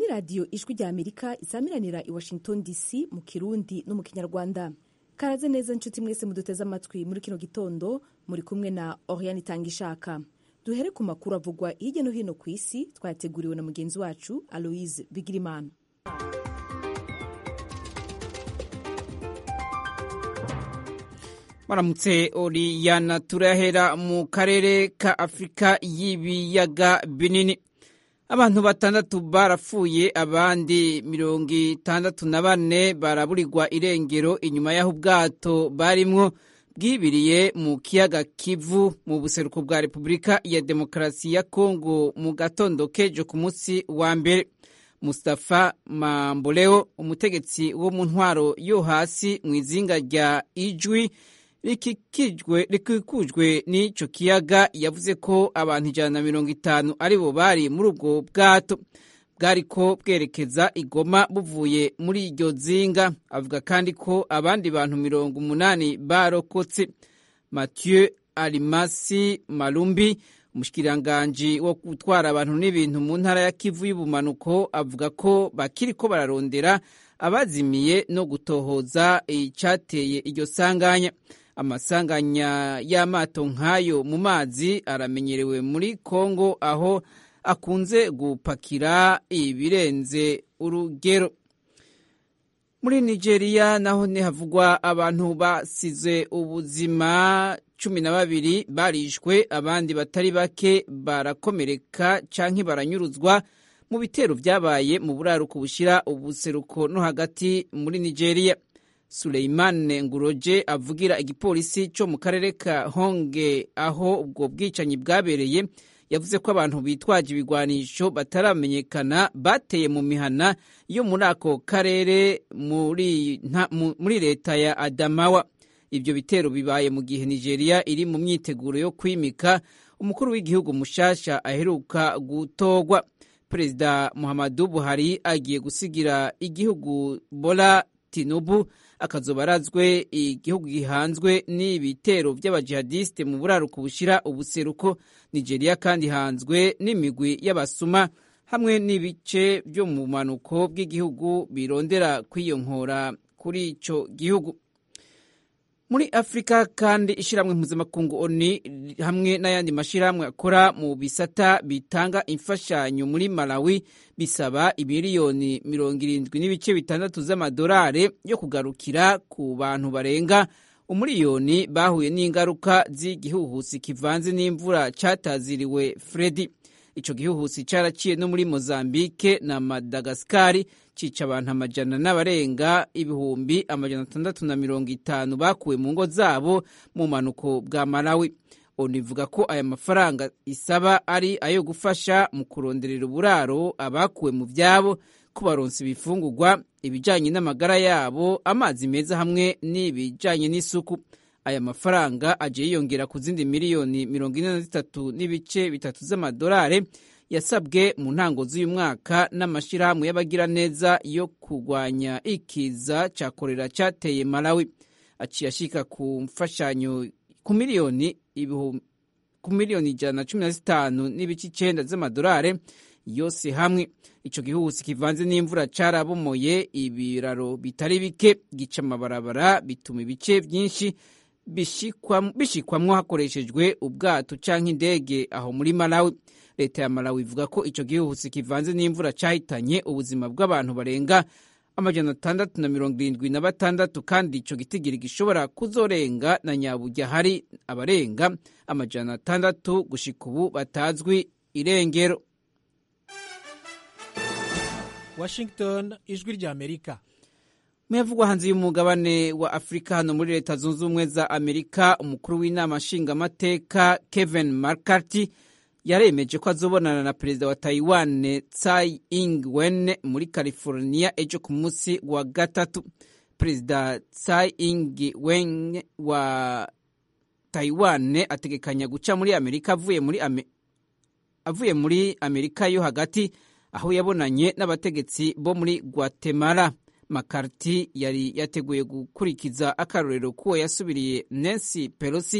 radiyo ijwi rya amerika isamiranira i washington dc mu kirundi no mu kinyarwanda karaze neza nshuti mwese muduteze amatwi muri kino gitondo muri kumwe na oriane itanga ishaka duhere ku makuru avugwa hirya no hino ku isi twayateguriwe na mugenzi wacu aloise bigirimana maramutse oriyana turahera mu karere ka afurika y'ibiyaga binini abantu batandatu barapfuye abandi mirongo itandatu na bane baraburirwa irengero inyuma y'aho ubwato barimwo bwibiriye mu kiyaga kivu mu buseruko bwa repubulika ya demokarasi ya kongo mu gatondo kejo ku munsi wa mbere Mustafa Mamboleo umutegetsi wo mu ntwaro yo hasi mu izinga rya ijwi rikikujwe n'ico kiyaga yavuze ko abantu ijana na mirongo itanu aribo bari muri ubwo bwato bwariko bwerekeza igoma buvuye muri iryo zinga avuga kandi ko abandi bantu mirongo umunani barokotse Mathieu Alimasi Malumbi umushikiranganji wo gutwara abantu n'ibintu mu ntara ya Kivu y'ubumanuko avuga ko bakiriko bararondera abazimiye no gutohoza icateye iryo sanganya amasanganya y'amato nk'ayo mu mazi aramenyerewe muri Kongo aho akunze gupakira ibirenze urugero muri Nigeria naho havugwa abantu basize ubuzima cumi na babiri barishwe abandi batari bake barakomereka canke baranyuruzwa mu bitero vyabaye mu buraruko bushira ubuseruko no hagati muri Nigeria Suleimane Nguroje avugira igipolisi co mu karere ka Honge aho ubwo bwicanyi bwabereye yavuze ko abantu bitwaje ibigwanisho bataramenyekana bateye mu mihana yo muri ako karere muri, muri leta ya Adamawa ibyo bitero bibaye mu gihe Nigeria iri mu myiteguro yo kwimika umukuru w'igihugu mushasha aheruka gutogwa Perezida Muhammadu Buhari agiye gusigira igihugu Bola Tinubu akazoba arazwe igihugu gihanzwe n'ibitero by'abajihadiste mu buraruko bushira ubuseruko Nigeria kandi hanzwe n'imigwi y'abasuma hamwe n'ibice byo mu manuko bw'igihugu birondera kwiyonkora kuri ico gihugu muri afurika kandi ishyirahamwe mpuzamakungu oni hamwe n'ayandi mashyirahamwe akora mu bisata bitanga imfashanyo muri malawi bisaba imiliyoni mirongo irindwi n'ibice bitandatu z'amadolari yo kugarukira ku bantu barenga umuriyoni bahuye n'ingaruka z'igihuhusi kivanze n'imvura cyataziriwe fredi ico gihuhusi caraciye no muri mozambike na madagasikari cica abantu amajana n'abarenga ibihumbi amajana atandatu na mirongo itanu bakuwe mu ngo zabo mu manuko bwa malawi onivuga ko aya mafaranga isaba ari ayo gufasha mu kuronderera uburaro abakuwe mu vyabo kubaronsa ibifungurwa ibijanye n'amagara yabo amazi meza hamwe n'ibijanye n'isuku aya mafaranga aje yiyongera ku zindi miliyoni mirongo ine na zitatu n'ibice bitatu z'amadolari yasabwe mu ntango z'uyu mwaka n'amashyirahamwe y'abagiraneza yo kurwanya ikiza cya korera cyateye malawi aciye ashika ku mfashanyo ku miliyoni ku miliyoni ijana na cumi na zitanu n'ibice icenda z'amadolari yose hamwe ico gihuhusi kivanze n'imvura carabomoye ibiraro bitari bike gica amabarabara bituma ibice vyinshi bishikwamwo hakoreshejwe ubwato canke indege aho muri malawi leta ya malawi ivuga ko ico gihuhusi kivanze n'imvura cahitanye ubuzima bw'abantu barenga amajana atandatu na mirongo irindwi na batandatu kandi ico gitigiri gishobora kuzorenga na nyaburya hari abarenga amajana atandatu gushika ubu batazwi irengero washington ijwi rya amerika muyavugwa hanze y'umugabane wa afurika hano muri leta zunze ubumwe za amerika umukuru w'inama nshingamateka kevin mccarthy yaremeje ko azobonana na perezida wa taiwan tsai ing-wen muri california ejo ku munsi wa gatatu perezida tsai ing-wen wa taiwan ategekanya guca muri amerika avuye muri, Ame avuye muri amerika yo hagati aho yabonanye n'abategetsi bo muri guatemala makariti yari yateguye gukurikiza akarorero k'uwo yasubiriye nancy pelosi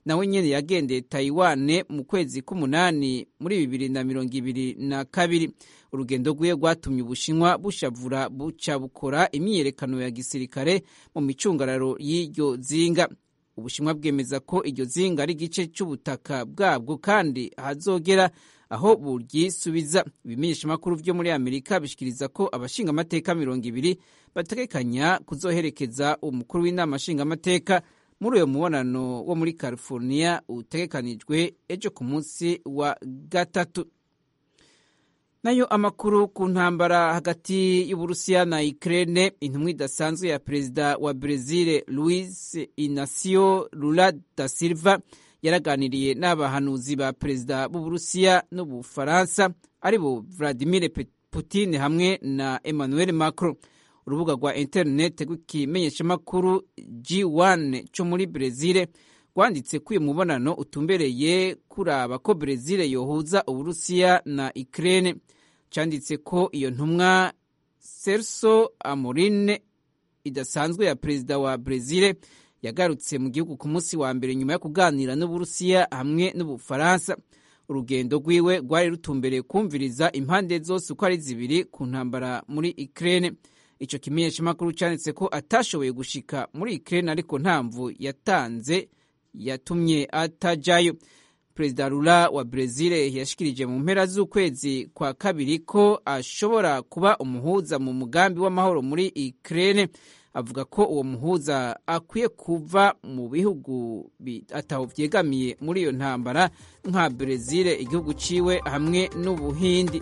nawe nyene yagendeye taiwane mu kwezi k'umunani muri bibiri na mirongo ibiri na kabiri urugendo rwiwe rwatumye ubushinwa bushavura buca bukora imyiyerekano ya gisirikare mu micungararo y'iryo zinga ubushinwa bwemeza ko iryo zinga ari igice cy'ubutaka bwabwo kandi hazogera aho buryisubiza ibimenyeshamakuru vyo muri amerika bishikiriza ko abashingamateka mirongo ibiri bategekanya kuzoherekeza umukuru w'inama nshingamateka muri uyo mubonano wo muri california utegekanijwe ejo ku munsi wa gatatu nayo amakuru ku ntambara hagati y'uburusiya na ukraine intumwa idasanzwe ya perezida wa brezil luis inacio lula da silva yaraganiriye n'abahanuzi ba perezida b'uburusiya n'ubufaransa aribo vladimir putin hamwe na emmanuel macron urubuga rwa interineti rw'ikimenyeshamakuru g1 cyo muri brezil rwanditse ko uyu mubonano utumbereye kuraba ko brezil yohuza uburusiya na ukraine cyanditse ko iyo ntumwa serso amorine idasanzwe ya perezida wa brezil yagarutse mu gihugu ku munsi wa mbere nyuma yo kuganira n'uburusiya hamwe n'ubufaransa urugendo rwiwe rwari rutumbereye kumviriza impande zose uko ari zibiri ku ntambara muri ukraine icyo kimenyeshamakuru cyanditse ko atashoboye gushika muri ukraine ariko ntamvu yatanze yatumye atajayo perezida rura wa brezil yashikirije mu mpera z'ukwezi kwa kabiri ko ashobora kuba umuhuza mu mugambi w'amahoro muri ukraine avuga ko uwo muhuza akwiye kuva mu bihugu ataho byegamiye muri iyo ntambara nka brezil igihugu ciwe hamwe n'ubuhindi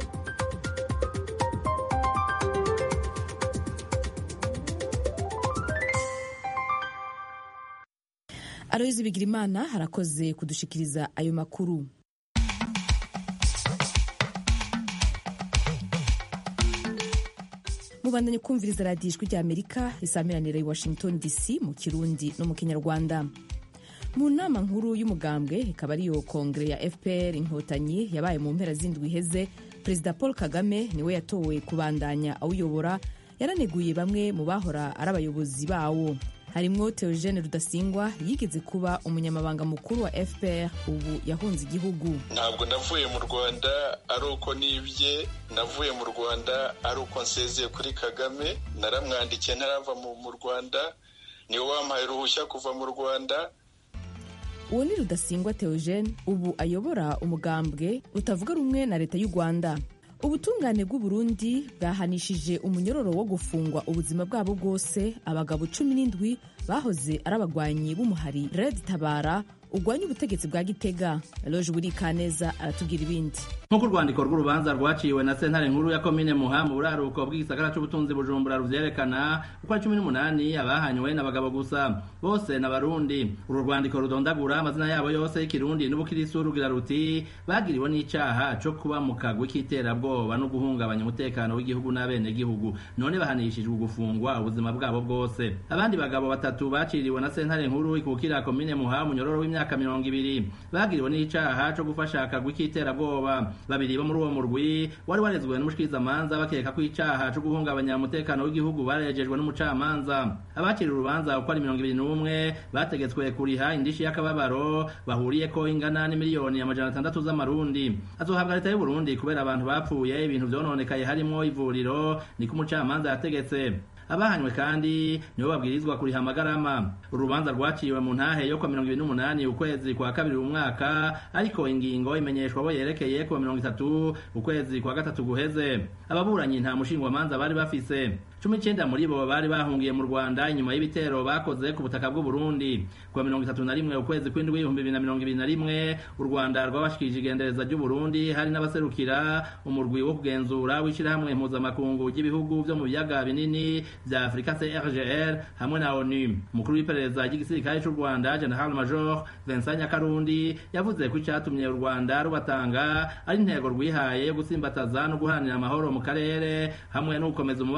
aroyizi bigirimana harakoze kudushikiriza ayo makuru mubandanye kumviriza radiyo ijwi rya amerika risamiranira i washington dc mu kirundi no mu kinyarwanda mu nama nkuru y'umugambwe ikaba ariyo kongere ya fpr inkotanyi yabaye mu mpera z'indwi iheze perezida paul kagame niwe yatowe kubandanya awuyobora yaraneguye bamwe mu bahora ari abayobozi bawo harimwo Theogene Rudasingwa yigeze kuba umunyamabanga mukuru wa FPR ubu yahunze igihugu ntabwo navuye mu Rwanda ari uko nibye navuye mu Rwanda ari uko nsezeye kuri Kagame naramwandikiye ntarava mu Rwanda niwe wampaye uruhushya kuva mu Rwanda uwo ni Rudasingwa Theogene ubu ayobora umugambwe utavuga rumwe na leta y'u Rwanda ubutungane bw'uburundi bwahanishije umunyororo wo gufungwa ubuzima bwabo bwose abagabo cumi n'indwi bahoze ari abagwanyi b'umuhari red tabara urwanya ubutegetsi bwa gitega loje buri kaneza aratubwira ibindi nk'uko urwandiko rw'urubanza rwaciwe na sentare nkuru ya komine muha mu buraruko bw'igisagara c'ubutunzi bujumbura ruvyerekana uko ari cumi n'umunani abahanywe n'abagabo gusa bose n'abarundi uru rwandiko rudondagura amazina yabo yose y'ikirundi n'ubukirisu rugira ruti bagiriwe n'icaha co kuba mu kagwi k'iterabwoba no guhungabanya umutekano w'igihugu n'abenegihugu none bahanishijwe gufungwa ubuzima bwabo bwose abandi bagabo batatu baciriwe na sentare nkuru ikukira komine muha munyororo w'imyaka mirongo ibiri bagiriwe n'icaha co gufasha akagwi k'iterabwoba babiri bo muri uwo murwi wari warezwe n'umushikirizamanza bakeka ko icaha co guhungabanya umutekano w'igihugu barejejwe n'umucamanza abakiri urubanza uko ari mirongo ibiri n'umwe bategetswe kuriha indishi y'akababaro bahuriyeko ingana n'imiliyoni amajana atandatu z'amarundi azohabwa leta y'uburundi kubera abantu bapfuye ibintu vyononekaye harimwo ivuriro niko umucamanza yategetse abahanywe kandi nibo babwirizwa kuriha amagarama urubanza rwaciwe mu ntahe yo kwa mirongo ibiri n'umunani ukwezi kwa kabiri umwaka ariko ingingo imenyeshwa abo yerekeye kuwa mirongo itatu ukwezi kwa gatatu guheze ababuranyi nta mushingwamanza bari bafise cumi n'icenda muri bo bari bahungiye mu rwanda inyuma y'ibitero bakoze ku butaka bw'uburundi kuwa mirongo itatu na rimwe ukwezi kw'indwi ibihumbi bibiri na mirongo ibiri na rimwe u rwanda rwabashikirije igendereza ry'uburundi hari n'abaserukira umurwi wo kugenzura w'ishirahamwe mpuzamakungu ry'ibihugu vyo mu biyaga binini vya afurika crgr hamwe na onu umukuru w'iperereza ry'igisirikare c'u rwanda general major vincent nyakarundi yavuze ko icatumye u rwanda rubatanga ari intego rwihaye yo gusimbataza no guharanira amahoro mu karere hamwe no gukomeza umubano mwiza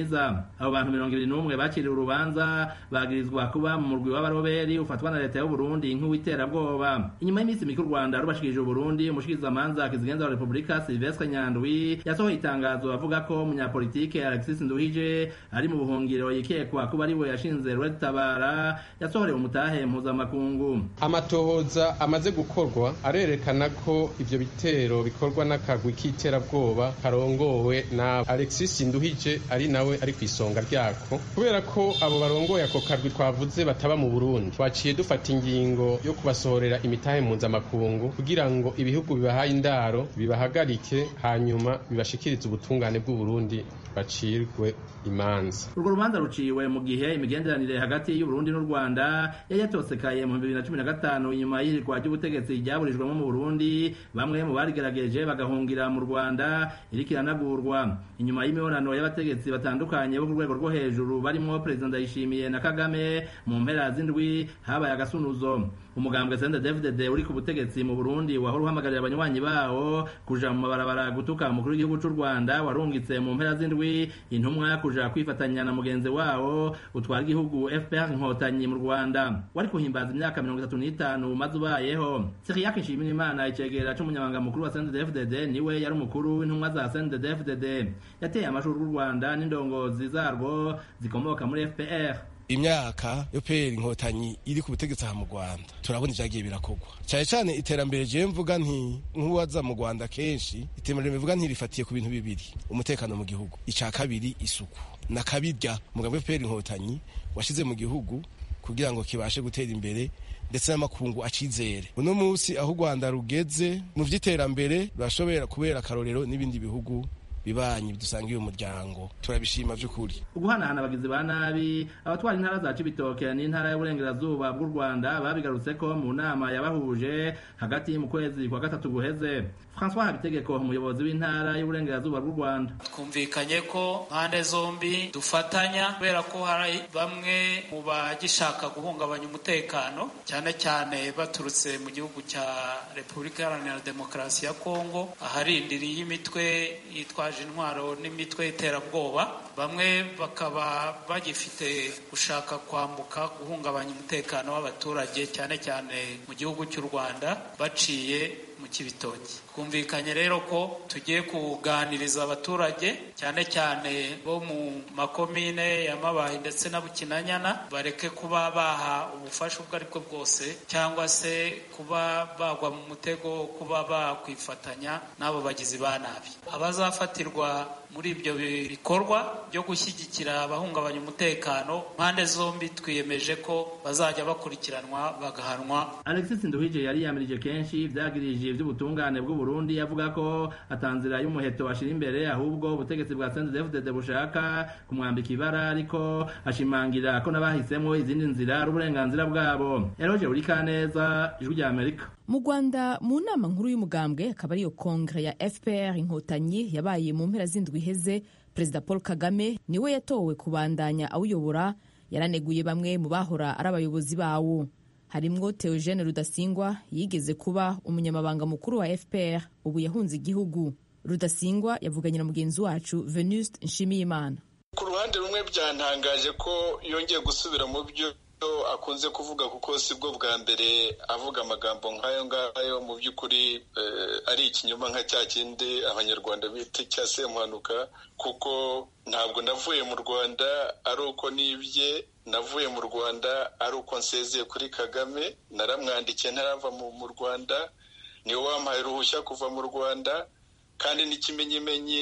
mwiza abo bantu mirongo ibiri n'umwe bakiriwe urubanza bagirizwa kuba mu murwi w'abaroberi ufatwa na leta y'uburundi nk'uwiterabwoba inyuma y'iminsi mike u rwanda rubashikirije uburundi umushikirizamanza kizigenza wa repubulika silvestre nyandwi yasohoye itangazo avuga ko umunyapolitike alexis nduhije ari mu buhungiro yikekwa kuba ari we yashinze rwetabara yasohorewe umutahe mpuzamakungu amatohoza amaze gukorwa arerekana ko ivyo bitero bikorwa n'akagwi k'iterabwoba karongowe na alexis nduhije ari nawe ari ku isonga ryako kubera ko abo barongoye ako kagwi twavuze bataba mu burundi twaciye dufata ingingo yo kubasohorera imitahe mpuzamakungu kugira ngo ibihugu bibahaye indaro bibahagarike hanyuma bibashikirize ubutungane bw'uburundi bacirwe imanza urwo rubanza ruciwe mu gihe imigenderanire hagati y'uburundi n'u rwanda yari yatosekaye mu bibiri na cumi na gatanu inyuma y'ihirikwa ry'ubutegetsi ryaburijwemo mu burundi bamwe mu barigerageje bagahungira mu rwanda iriko iranagurwa inyuma y'imibonano y'abategetsi batandukanye bo ku rwego rwo hejuru barimo perezida ndayishimiye na kagame mu mpera z'indwi habaye agasunuzo umugambwe sende david uri ku butegetsi mu burundi wahora uhamagarira abanywanyi bawo kuja mu mabarabara gutuka umukuru w'igihugu c'u rwanda warungitse mu mpera z'indwi intumwa kuja kwifatanya na mugenzi wawo utwara igihugu fpr inkotanyi mu rwanda wari kuhimbaza imyaka mirongo itatu n'itanu maze ubayeho siriyake nshimira imana icegera c'umunyamabanga mukuru wa sende david niwe yari umukuru w'intumwa za sende david yateye amashuri y'u rwanda n'indongozi zarwo zikomoka muri fpr imyaka yo pera inkotanyi iri ku butegetsi aha mu rwanda turabona ibyagiye birakorwa cyane cyane iterambere je mvuga nti nk'uwaza mu rwanda kenshi iterambere bivuga ntirifatiye ku bintu bibiri umutekano mu gihugu icya kabiri isuku na kabirya mugabo pera inkotanyi washize mu gihugu kugira ngo kibashe gutera imbere ndetse n'amakungu acizere uno munsi aho u rwanda rugeze mu by'iterambere rurashobora kubera akarorero n'ibindi bihugu bibanyi bidusangiye umuryango turabishima by'ukuri uguhanahana abagizi ba nabi abatwara intara za cibitoke n'intara y'uburengerazuba bw'u rwanda babigarutse ko mu nama yabahuje hagati mu kwezi kwa gatatu guheze francois habitegeko umuyobozi w'intara y'uburengerazuba bw'u rwanda twumvikanye ko mpande zombi dufatanya kubera ko hari bamwe mu bagishaka guhungabanya umutekano cyane cyane baturutse mu gihugu cya repubulika iharanira demokarasi ya kongo aharindiriye imitwe yitwaje intwaro n'imitwe y'iterabwoba bamwe bakaba bagifite gushaka kwambuka guhungabanya umutekano w'abaturage cyane cyane mu gihugu cy'u rwanda baciye mu kibitoki twumvikanye rero ko tugiye kuganiriza abaturage cyane cyane bo mu makomine ya mabayi ndetse na bukinanyana bareke kuba baha ubufasha ubwo aribwo bwose cyangwa se kuba bagwa mu mutego kuba bakwifatanya n'abo bagizi ba nabi abazafatirwa muri ibyo bikorwa byo gushyigikira abahungabanya umutekano mpande zombi twiyemeje ko bazajya bakurikiranwa bagahanwa alexis nduhije yari yamirije kenshi ibyagirije iby'ubutungane bw'u Burundi yavuga ko atanzira y'umuheto ashira imbere ahubwo ubutegetsi bwa CNDD-FDD bushaka kumwambika ibara ariko ashimangira ko n'abahisemo izindi nzira ari uburenganzira bwabo Eroge Urikaneza ijwi rya Amerika mu rwanda mu nama nkuru y'umugambwe akaba ariyo kongere ya fpr inkotanyi yabaye mu mpera z'indwi iheze perezida paul kagame niwe yatowe kubandanya awuyobora yaraneguye bamwe mu bahora ari abayobozi bawo harimwo Theogene Rudasingwa yigeze kuba umunyamabanga mukuru wa FPR ubu yahunze igihugu Rudasingwa yavuganye na mugenzi wacu Venuste Nshimiyimana ku ruhande rumwe byantangaje ko yongeye gusubira mu byo akunze kuvuga kuko si bwo bwa mbere avuga amagambo nk'ayo ngayo mu by'ukuri ari ikinyoma nka cya kindi abanyarwanda bita cya semuhanuka kuko ntabwo navuye mu rwanda ari uko nibye navuye mu rwanda ari uko nsezeye kuri kagame naramwandikiye ntarava mu rwanda niwe wampaye uruhushya kuva mu rwanda kandi n'ikimenyimenyi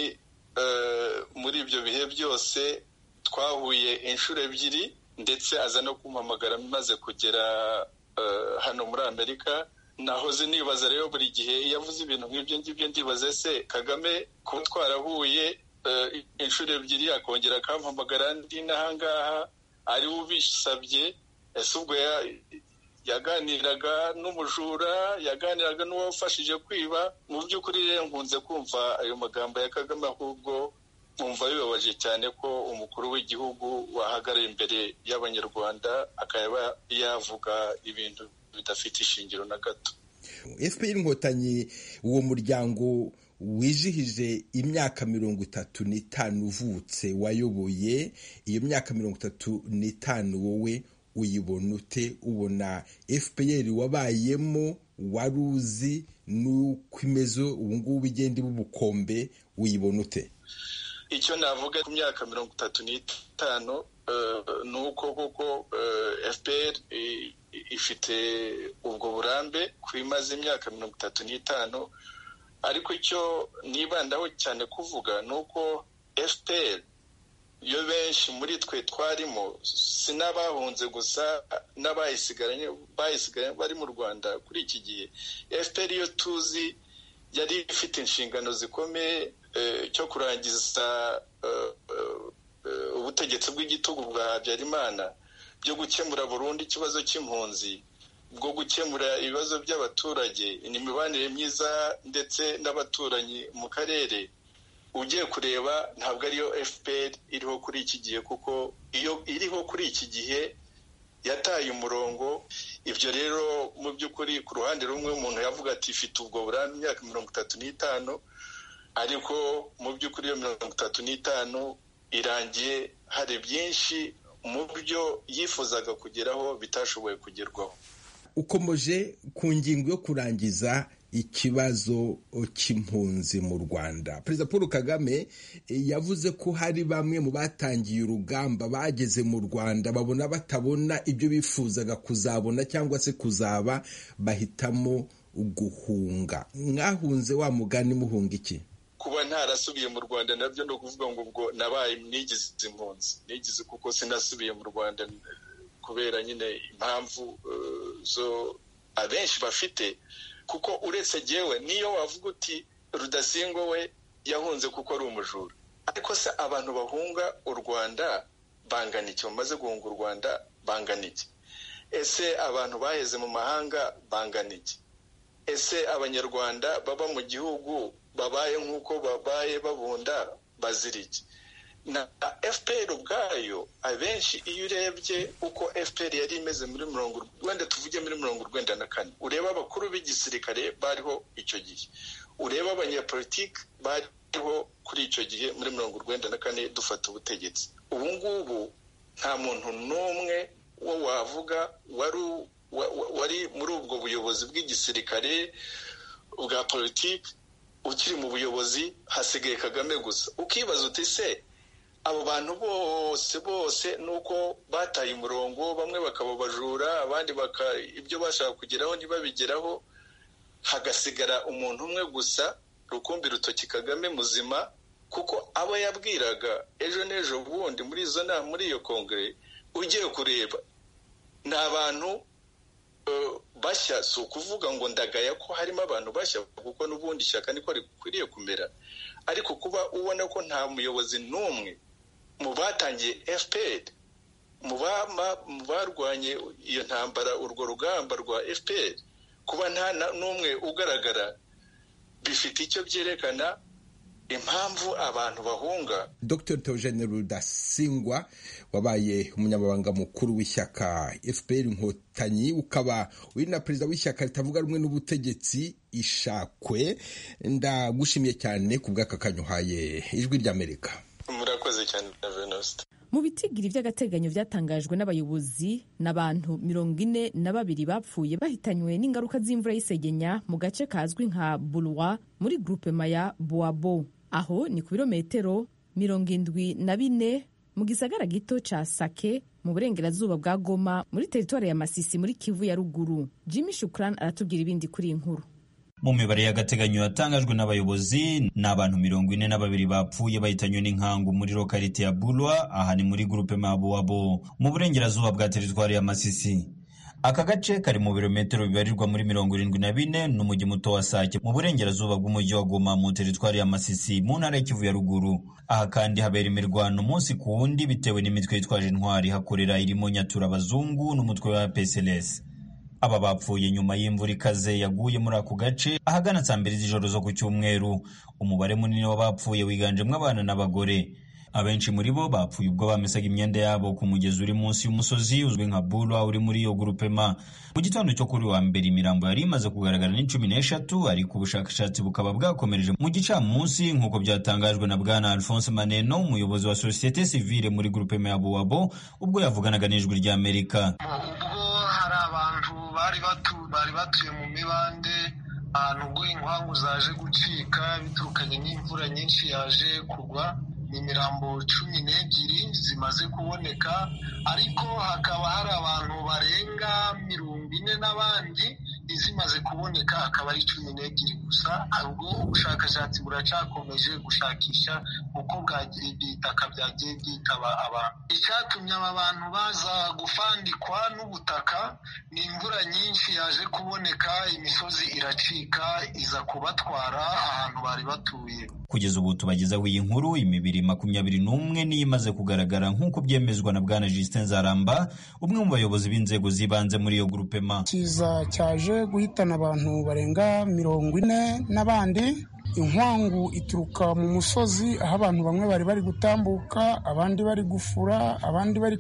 muri ibyo bihe byose twahuye inshuro ebyiri ndetse aza no kumpamagara maze kugera hano muri amerika nahoze nibaza rero buri gihe iyo avuze ibintu nk'ibyo ngibyo ndibaze se kagame kuba twarahuye inshuro ebyiri akongera akampamagara ndi n'ahangaha ariwe ubisabye ese ubwo yaganiraga n'umujura yaganiraga n'uwafashije kwiba mu by'ukuri rero nkunze kumva ayo magambo ya kagame ahubwo nkumva bibabaje cyane ko umukuru w'igihugu wahagarara imbere y'abanyarwanda akaba yavuga ibintu bidafite ishingiro na gato fpr inkotanyi uwo muryango wijihije imyaka mirongo itatu n'itanu uvutse wayoboye iyo myaka mirongo itatu n'itanu wowe uyibona ute ubona fpr wabayemo wari uzi n'uko imeze ubungubu igenda iba ubukombe uyibona ute icyo navuga ku myaka mirongo itatu n'itanu ni uko koko fpr ifite ubwo burambe ku imaze imyaka mirongo itatu n'itanu ariko icyo nibandaho cyane kuvuga ni uko fpr iyo benshi muri twe twarimo si n'abahunze gusa n'abayisigaranye bayisigaye bari mu rwanda kuri iki gihe fpr iyo tuzi yari ifite inshingano zikomeye cyo kurangiza ubutegetsi bw'igitugu bwa habyarimana byo gukemura burundu ikibazo cy'impunzi bwo gukemura ibibazo by'abaturage imibanire myiza ndetse n'abaturanyi mu karere ugiye kureba ntabwo ariyo fpr iriho kuri iki gihe kuko iyo iriho kuri iki gihe yataye umurongo ibyo rero mu by'ukuri ku ruhande rumwe umuntu yavuga ati ifite ubwo burambe imyaka mirongo itatu n'itanu ariko mu by'ukuri iyo mirongo itatu n'itanu irangiye hari byinshi mu byo yifuzaga kugeraho bitashoboye kugerwaho ukomeje ku ngingo yo kurangiza ikibazo cy'impunzi mu rwanda perezida paul kagame yavuze ko hari bamwe mu batangiye urugamba bageze mu rwanda babona batabona ibyo bifuzaga kuzabona cyangwa se kuzaba bahitamo guhunga mwahunze wa mugani muhunga iki kuba ntarasubiye mu rwanda nabyo ni ukuvuga ngo ubwo nabaye nigize impunzi nigize kuko sinasubiye mu rwanda kubera nyine impamvu zo abenshi bafite kuko uretse jyewe niyo wavuga uti rudasingwa we yahunze kuko ari umujura ariko se abantu bahunga u rwanda bangana iki bamaze guhunga u rwanda bangana iki ese abantu baheze mu mahanga bangana iki ese abanyarwanda baba mu gihugu babaye nk'uko babaye babunda bazira iki na fpr ubwayo abenshi iyo urebye uko fpr yari imeze muri mirongo wenda tuvuge muri mirongo urwenda na kane ureba abakuru b'igisirikare bariho icyo gihe ureba abanyapolitiki bariho kuri icyo gihe muri mirongo urwenda na kane dufata ubutegetsi ubu ngubu nta muntu n'umwe wo wavuga wari muri ubwo buyobozi bw'igisirikare bwa politiki ukiri mu buyobozi hasigaye kagame gusa ukibaza uti se abo bantu bose bose nuko bataye umurongo bamwe bakaba bajura abandi ibyo bashaka kugeraho ntibabigeraho hagasigara umuntu umwe gusa rukumbi rutoki kagame muzima kuko abo yabwiraga ejo n'ejo bundi muri izo nama muri iyo kongere ugiye kureba ni abantu bashya si ukuvuga ngo ndagaya ko harimo abantu bashya kuko n'ubundi ishyaka niko rikwiriye kumera ariko kuba ubona ko nta muyobozi n'umwe mu batangiye fpr mu barwanye iyo ntambara urwo rugamba rwa fpr kuba nta n'umwe ugaragara bifite icyo byerekana impamvu abantu bahunga dr teogene rudasingwa wabaye umunyamabanga mukuru w'ishyaka fpr inkotanyi ukaba uri na perezida w'ishyaka ritavuga rumwe n'ubutegetsi ishakwe ndagushimiye cyane ku bw'aka kanyuhaye ijwi ry'amerika murakoze cyane na venosite mu bitigiri by'agateganyo byatangajwe n'abayobozi n'abantu mirongo ine na babiri bapfuye bahitanywe n'ingaruka z'imvura y'isegenya mu gace kazwi nka burwa muri gurupe maya boabo aho ni ku birometero mirongo indwi na bine mu gisagara gito ca sake mu burengerazuba bwa goma muri teritwari ya masisi muri kivu ya ruguru jimmy shukran aratubwira ibindi kuri iyi nkuru mu mibare y'agateganyo yatangajwe n'abayobozi ni abantu mirongo ine na babiri bapfuye bahitanywe n'inkangu muri lokalite ya bulwa aha ni muri gurupe mabuwabo mu burengerazuba bwa teritwari ya masisi aka gace kari mu birometero bibarirwa muri mirongo irindwi na bine n'umujyi muto wa sake mu burengerazuba bw'umujyi wa goma mu teritwari ya masisi mu ntara y'ikivu ya ruguru aha kandi habera imirwano umunsi ku wundi bitewe n'imitwe yitwaje intwari hakorera irimo nyatura abazungu n'umutwe wa psls aba bapfuye nyuma y'imvura ikaze yaguye muri ako gace ahagana saa mbiri z'ijoro zo ku cyumweru umubare munini w'abapfuye wiganjemo abana n'abagore abenshi muri bo bapfuye ubwo bamesaga imyenda yabo ku mugezi uri munsi y'umusozi uzwi nka bulwa uri muri iyo grupema mu gitondo cyo kuri wa mbere imirambo yari imaze kugaragara ni cumi n'eshatu ariko ubushakashatsi bukaba bwakomereje mu gicamunsi nk'uko byatangajwe na bwana alphonse maneno umuyobozi wa sosiyete sivile muri grupema ya buwabo ubwo yavuganaga n'ijwi ry'amerika ubwo hari abantu bari bari batuye mu mibande ahantu ubwo inkwangu zaje gucika biturukanye n'imvura nyinshi yaje kugwa ni imirambo cumi n'ebyiri zimaze kuboneka ariko hakaba hari abantu barenga mirongo ine n'abandi izimaze kuboneka akaba ari cumi n'ebyiri gusa ubwo ubushakashatsi buracyakomeje gushakisha uko bwagira ibitaka byagiye byitaba abantu icyatumye aba bantu baza gufandikwa n'ubutaka ni imvura nyinshi yaje kuboneka imisozi iracika iza kubatwara ahantu bari batuye kugeza ubu tubagezaho iyi nkuru imibiri makumyabiri n'umwe niyo imaze kugaragara nk'uko byemezwa na bwana Justin Zaramba umwe mu bayobozi b'inzego z'ibanze muri iyo grupema kiza cyaje guhitana abantu barenga mirongo ine n'abandi inkwangu ituruka mu musozi aho abantu bamwe bari bari gutambuka abandi bari gufura abandi bari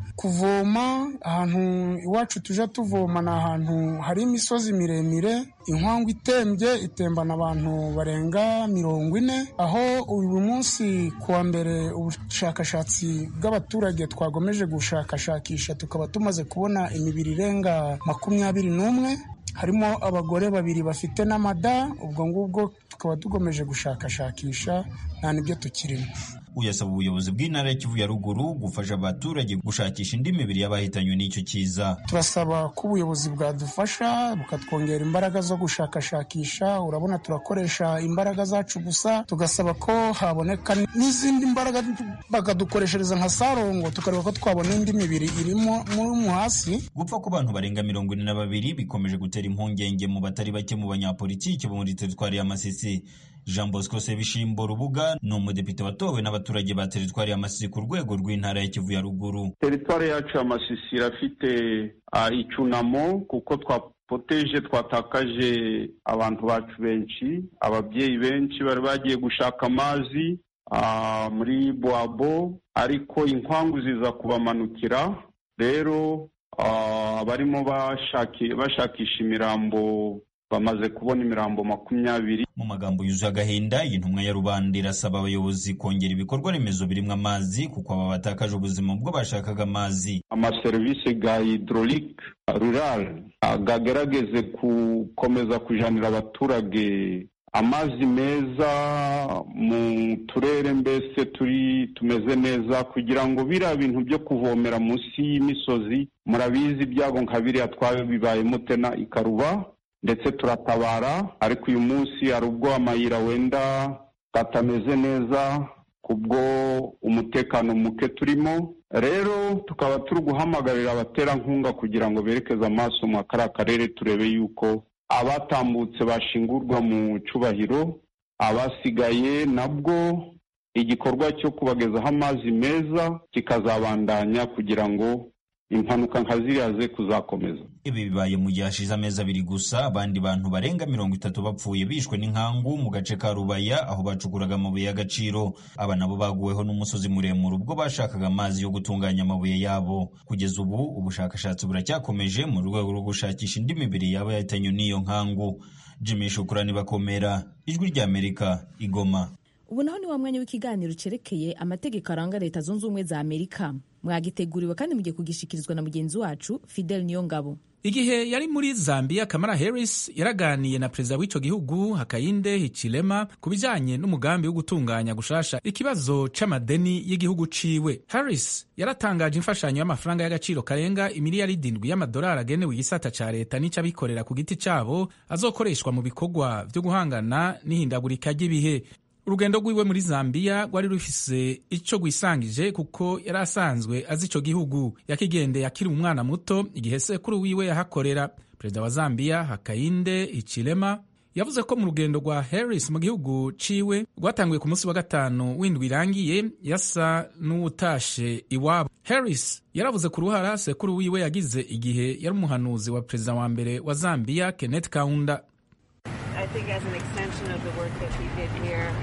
kuvoma ahantu iwacu tujya tuvoma ni ahantu hari imisozi miremire inkwangu itembye itembana abantu barenga mirongo ine aho uyu munsi kuwa mbere ubushakashatsi bw'abaturage twagomeje gushakashakisha tukaba tumaze kubona imibiri irenga makumyabiri n'umwe harimo abagore babiri bafite n'amada ubwo ngubwo tukaba tugomeje gushakashakisha nta n'ibyo tukirimo uyasaba ubuyobozi bw'intara ya Kivu ya ruguru gufasha abaturage gushakisha indi mibiri y'abahitanywe n'icyo kiza turasaba ko ubuyobozi bwadufasha bukatwongera imbaraga zo gushakashakisha urabona turakoresha imbaraga zacu gusa tugasaba ko haboneka n'izindi mbaraga bakadukoreshereza nka sarongo tukareba ko twabona indi mibiri irimo mu hasi gupfa ku bantu barenga mirongo ine na babiri bikomeje gutera impungenge mu batari bake mu banyapolitiki bo muri teritwari ya Masisi Jean Bosco Sebishimbo Rubuga ni umudepite watowe n'abaturage ba teritwari ya Masisi ku rwego rw'intara ya Kivu ya ruguru. Teritwari yacu ya Masisi irafite uh, icunamo kuko twapoteje twatakaje abantu bacu benshi ababyeyi benshi bari bagiye gushaka amazi uh, muri Bwabo ariko inkwangu ziza kubamanukira rero uh, barimo bashakisha imirambo bamaze kubona imirambo makumyabiri mu magambo yuzuye agahinda iyi ntumwa ya rubanda irasaba abayobozi kongera ibikorwa remezo birimo amazi kuko aba batakaje ubuzima ubwo bashakaga amazi amaserivisi ga hydraulique rural gagerageze gukomeza kujanira abaturage amazi meza mu turere mbese turi tumeze neza kugira ngo biriya bintu byo kuvomera munsi y'imisozi murabizi ibyago nka biriya twabibayemo tena ikaruba ndetse turatabara ariko uyu munsi hari ubwo amayira wenda atameze neza kubwo umutekano muke turimo rero tukaba turi guhamagarira abaterankunga kugira ngo berekeze amaso mu kariya karere turebe yuko abatambutse bashingurwa mu cyubahiro abasigaye nabwo igikorwa cyo kubagezaho amazi meza kikazabandanya kugira ngo impanuka nka ziriya ze kuzakomeza ibi bibaye mu gihe hashize amezi abiri gusa abandi bantu barenga mirongo itatu bapfuye bishwe n'inkangu mu gace ka rubaya aho bacukuraga amabuye y'agaciro aba nabo baguweho n'umusozi muremure ubwo bashakaga amazi yo gutunganya amabuye yabo kugeza ubu ubushakashatsi buracyakomeje mu rwego rwo gushakisha indi mibiri yaba yahitanywe n'iyo nkangu jimmy shukurani bakomera ijwi ry'amerika igoma ubu naho ni wa mwanya w'ikiganiro cyerekeye amategeko aranga leta zunze ubumwe za amerika mwagiteguriwe kandi mugiye kugishikirizwa na mugenzi wacu fidel niyongabo igihe yari muri zambia kamara harris yaraganiye na perezida w'ico gihugu hakayinde hichilema ku bijanye n'umugambi wo gutunganya gushasha ikibazo c'amadeni y'igihugu ciwe harris yaratangaje imfashanyo y'amafaranga y'agaciro karenga imiliyaridi indwi y'amadolari agenewe igisata ca leta n'ic'abikorera ku giti cabo azokoreshwa mu bikorwa vyo guhangana n'ihindagurika ry'ibihe urugendo rwiwe muri zambia rwari rufise ico rwisangije kuko yari asanzwe azi ico gihugu yakigendeye akiri umwana muto igihe sekuru wiwe yahakorera perezida wa zambia hakayinde hichilema yavuze ko mu rugendo rwa harris mu gihugu ciwe rwatanguye ku munsi wa gatanu w'indwi irangiye yasa n'uwutashe iwabo harris yaravuze ku ruhara sekuru wiwe yagize igihe yari umuhanuzi wa perezida wa mbere wa zambia kenneth kaunda I think as an extension of the work that he did here,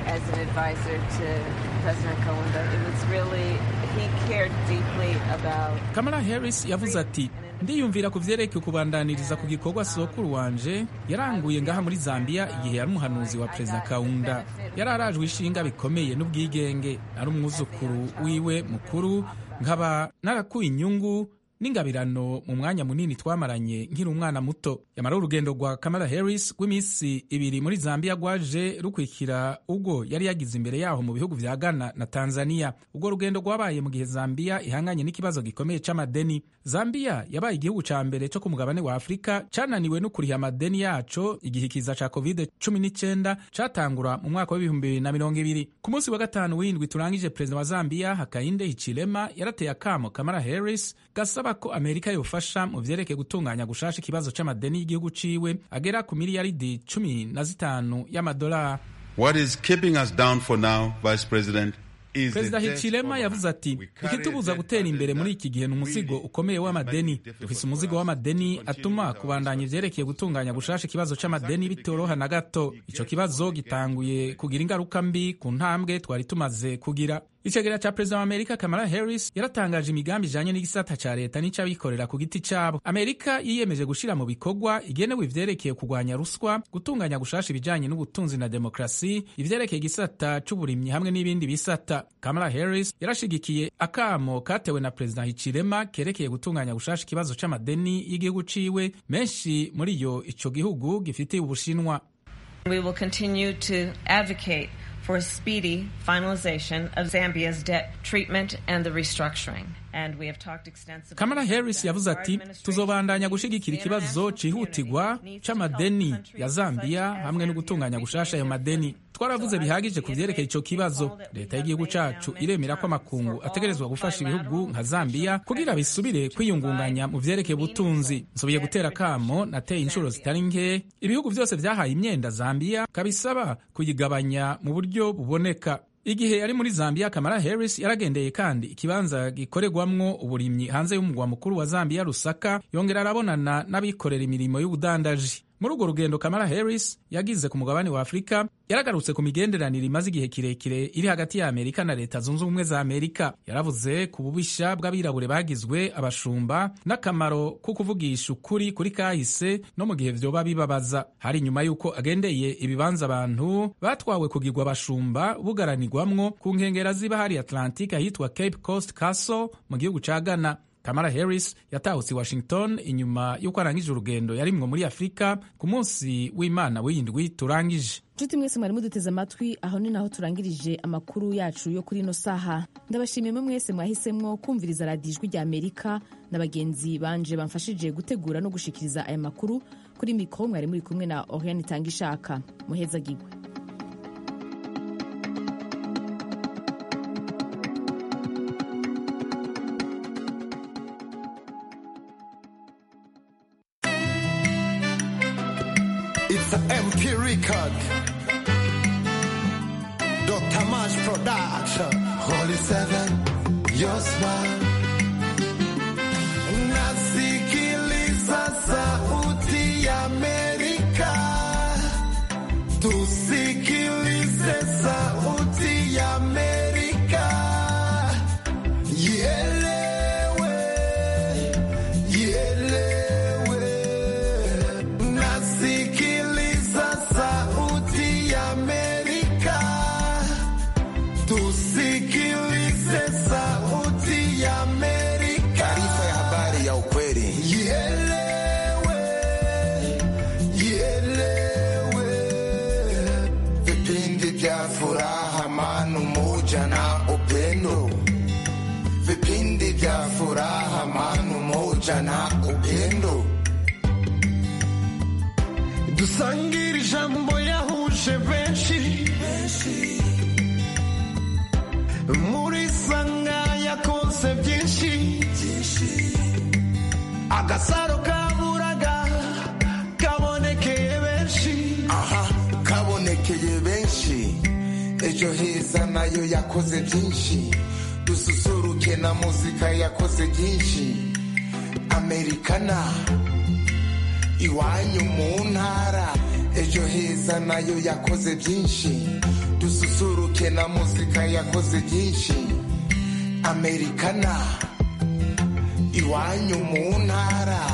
as an advisor to President Kaunda. It was really, he cared deeply about. kamala harris yavuze ati ndiyumvira ku vyerekeye kubandaniriza ku gikorwa sokuru wanje yaranguye ngaha muri zambia igihe yari umuhanuzi wa perezida kaunda yari arajwe ishinga bikomeye n'ubwigenge ari umwuzukuru wiwe mukuru nkaba narakuye inyungu n'ingabirano mu mwanya munini twamaranye nkiri umwana muto yamara urugendo rwa kamala harris rw'iminsi ibiri muri zambia rwaje rukwikira ubwo yari yagize imbere yaho mu bihugu vya ghana na tanzania ubwo rugendo rwabaye mu gihe zambia ihanganye n'ikibazo gikomeye c'amadeni zambia yabaye igihugu ca mbere co ku mugabane wa afurika cananiwe no kuriha amadeni yaco igihe ikiza ca covid 19 catangura mu mwaka w'ibihumbi bibiri na mirongo ibiri ku munsi wa gatanu w'indwi turangije perezida wa zambia hakainde hichilema yarateye akamo kamala harris gasaba ko amerika yofasha mu vyerekeye gutunganya gushasha ikibazo c'amadeni y'igihugu ciwe agera ku miliyaridi cumi na zitanu y'amadolari What is keeping us down for now, Vice President, is the perezida debt hichilema yavuze ati ikitubuza gutera imbere muri iki gihe ni umuzigo ukomeye w'amadeni dufise umuzigo w'amadeni atuma kubandanya ivyerekeye gutunganya gushasha ikibazo c'amadeni bitoroha na gato ico kibazo gitanguye kugira ingaruka mbi ku ntambwe twari tumaze kugira icegera ca perezida wa amerika kamala harris yaratangaje imigambi ijanye n'igisata ca leta n'ic'abikorera ku giti cabo amerika yiyemeje gushira mu bikorwa igenewe ivyerekeye kurwanya ruswa gutunganya gushasha ibijanye n'ubutunzi na demokrasi ivyerekeye igisata c'uburimyi hamwe n'ibindi bisata kamala harris yarashigikiye akamo katewe na perezida hichilema kerekeye gutunganya gushasha ikibazo c'amadeni y'igihugu ciwe menshi muri yo ico gihugu gifitiye ubushinwa We will continue to advocate for a speedy finalization of Zambia's debt treatment and the restructuring. And we have talked extensively. kamala harris yavuze ati tuzobandanya gushigikira ikibazo cihutirwa c'amadeni ya zambia hamwe no gutunganya gushasha ayo madeni twaravuze bihagije ku vyerekeye ico kibazo leta y'igihugu cacu iremera ko amakungu ategerezwa gufasha ibihugu nka zambia kugira bisubire kwiyungunganya mu vyerekeye ubutunzi nsubiye gutera kamo nateye inshuro zitari nke ibihugu vyose vyahaye imyenda zambia kabisaba kuyigabanya mu buryo buboneka igihe yari muri zambia kamara harris yaragendeye kandi ikibanza gikorerwamwo uburimyi hanze y'umugwa mukuru wa zambia rusaka yongera arabonana n'abikorera imirimo y'ubudandaji muri urwo rugendo kamara harris yagize ku mugabane wa afurika yaragarutse ku migenderanire imaze igihe kirekire iri hagati ya amerika na leta zunze ubumwe za amerika yaravuze ku bubisha bw'abirabure bagizwe abashumba n'akamaro ko kuvugisha ukuri kuri kahise no mu gihe vyoba bibabaza hari nyuma y'uko agendeye ibibanza abantu batwawe kugirwa abashumba bugaranirwamwo ku nkengera ziba hari atlantique ahitwa cape coast castle mu gihugu ca ghana kamara harris yatahutse i washington inyuma y'uko arangije urugendo yarimwo muri afurika ku munsi w'imana w'iyindwi turangije nshuti mwese mwari muduteze amatwi aho ni naho turangirije amakuru yacu yo kuri ino saha ndabashimiye mwe mwese mwahisemwo kumviriza radiyo ijwi rya amerika na bagenzi banje bamfashije gutegura no gushikiriza aya makuru kuri mikoro mwari muri kumwe na oriane itanga ishaka muhezagirwe It's an MP record. Dr. Mash Production. Holy Seven, your smile. Nasikiliza sauti ya Amerika. Tusikilize sauti ya Amerika. Ielewe, ielewe. Nasikiliza sauti ya Amerika. Tusikilize sauti ya Amerika. Taarifa ya habari ya ukweli. Ielewe, ielewe. Vipindi vya furaha, amani, umoja na upendo. Vipindi vya furaha, amani, umoja na upendo. dusangire ijambo yahuje benshi muri sanga yakoze byinshi agasaro kaburaga kabonekeye benshi aha kabonekeye benshi ejo heza nayo yakoze byinshi dususuruke na muzika yakoze byinshi amerikana iwanyu mu ntara ejo heza nayo yakoze byinshi dususuruke na muzika yakoze byinshi amerikana iwanyu mu ntara